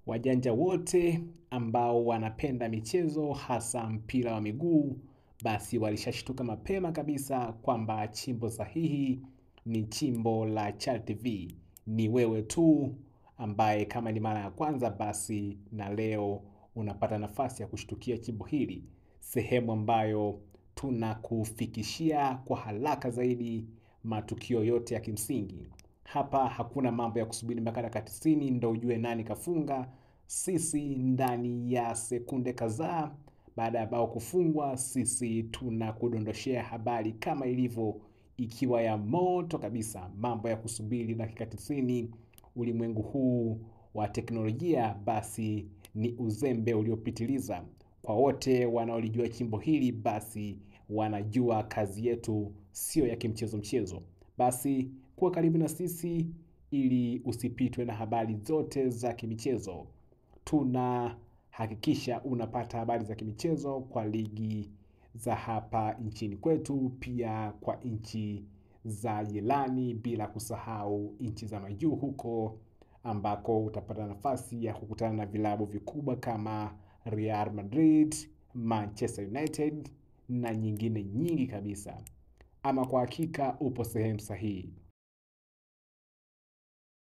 Wajanja wote ambao wanapenda michezo hasa mpira wa miguu, basi walishashtuka mapema kabisa kwamba chimbo sahihi ni chimbo la Chal TV. Ni wewe tu ambaye kama ni mara ya kwanza, basi na leo unapata nafasi ya kushtukia chimbo hili, sehemu ambayo tunakufikishia kwa haraka zaidi matukio yote ya kimsingi. Hapa hakuna mambo ya kusubiri mpaka dakika tisini ndo ujue nani kafunga. Sisi ndani ya sekunde kadhaa baada ya bao kufungwa, sisi tunakudondoshea habari kama ilivyo, ikiwa ya moto kabisa. Mambo ya kusubiri dakika tisini ulimwengu huu wa teknolojia, basi ni uzembe uliopitiliza. Kwa wote wanaolijua chimbo hili, basi wanajua kazi yetu sio ya kimchezo mchezo. Basi kuwa karibu na sisi ili usipitwe na habari zote za kimichezo. Tunahakikisha unapata habari za kimichezo kwa ligi za hapa nchini kwetu, pia kwa nchi za jirani, bila kusahau nchi za majuu huko ambako utapata nafasi ya kukutana na vilabu vikubwa kama Real Madrid, Manchester United na nyingine nyingi kabisa. Ama kwa hakika upo sehemu sahihi.